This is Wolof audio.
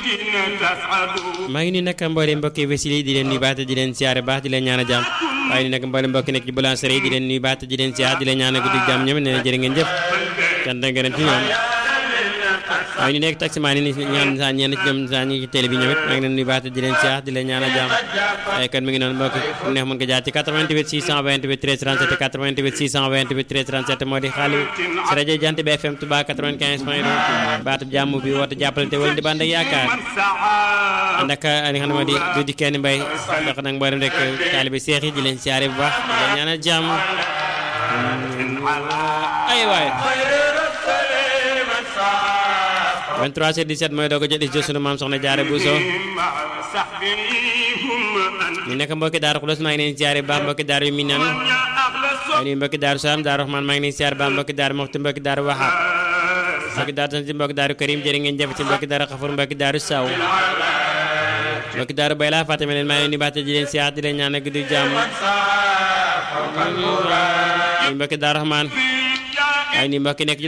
maa ngi nuyu nag mboolem mbokki Wesile di leen nuyu baax te di leen siyaare baax di leen ñaan a jàmm waaye ni nag mboolem mbokki nekk ci boulangerie di leen nuyu baax te di leen siyaare di leen ñaan a guddi jàmm ñoom nee na jërë ngeen jëf cant ak ngërëm ci ñoom waaye ñu nekk taximaan yi ñaan saa ñenn ci ñoom saa ñu ci télé bi ñoom it maa ngi leen nuyu baax te di leen siyaare di leen ñaan a jàmm waaye kon mi ngi noonu mbokk ku neex mën nga jaar ci 88 628 13 37 88 628 13 37 moo di xaalis si rajo Jant bi FM Touba 95 point 2 baatu jàmm bi woote jàppalante wala di bànd ak yaakaar ànd ak li nga xam ne moo di du di kenn mbay dox nag mboolem rek taalibe seex yi di leen siyaare bu baax di leen ñaanal jàmm ay waay 23 17 mooy doog a jot di sunu maam soxna Jaara Buso ñu nekk mbokki daaru Xulos maa ngi leen siyaare bu baax mbokki daaru yu Minan waaye nii mbokki daaru Salaam daaru Rahmaan maa ngi leen siyaare bu baax mbokki daaru Moxti mbokki daaru Waxaab mbokki daaru Tansi mbokki daaru Karim jërë ngeen jëf ci mbokki daaru Xafur mbokki daaru Saw mbokki daaru Bayla Fatima leen maa ngi leen di baate di leen siyaare di leen ñaan guddi jàmm nii mbokki daaru Rahmaan waaye nii mbokki nekk